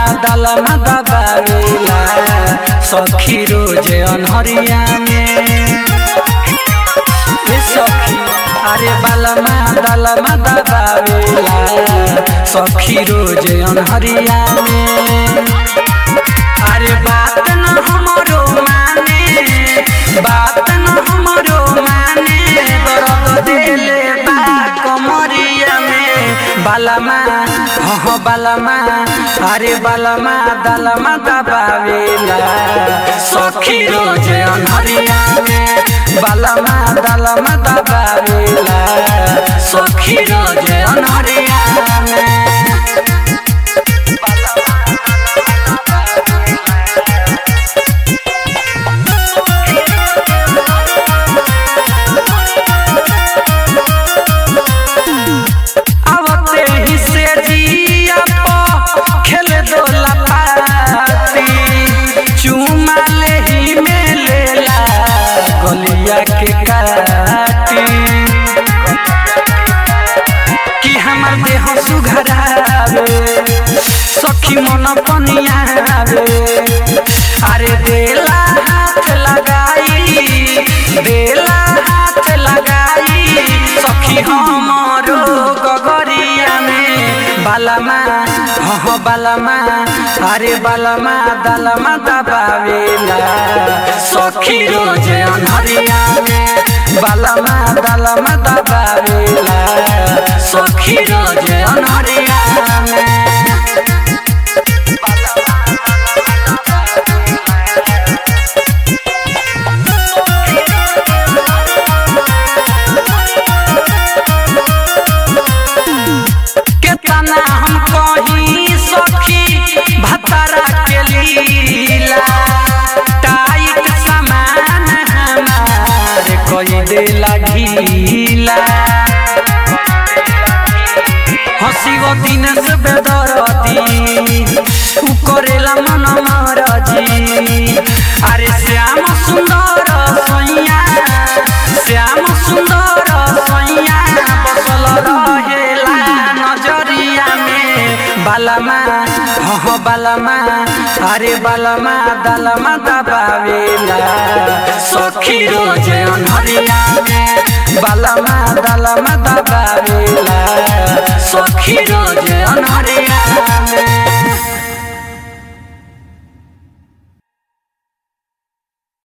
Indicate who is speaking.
Speaker 1: दलमा दबावेला सखी रोज अनहरिया में ए सखी अरे बलमा दलमा दबावेला सखी रोज अनहरिया में अरे बात न हमरो माने बात न हमरो माने दर्द देले बा कमरिया में बालमा हो बालमा अरे बालमा दलमा दबावेला सखी रोज अनहरिया में बालमा दलमा दबावेला सखी रोज अनहरिया में आवते ही से जिया पो खेल दो लपाती चुमा ले ही में लेला गलिया के काटी कि हमर देह सुघरावे सखी मन पनियावे अरे देला हाथ लगाई देला हाथ लगाई सखी हमरो गगरिया में बालमा हो बालमा अरे बालमा दलमा दबावेला सखी रोज अनहरिया में बालमा दलमा दबावेला सखी रोज अनहरिया में केतना हम कही सखी भतरा के लीला टाइट सामान हमार कई देला ढीला हसी गो दिन से बेदरती उ करेला मन मरजी अरे श्याम सुंदर सैया श्याम सुंदर सैया बसल रहेला नजरिया में बालमा हो बालमा अरे बालमा दलमा दबावेला सखी रोज अनहरिया में बालमा दलमा दबावेला सखी रोज अनहरिया में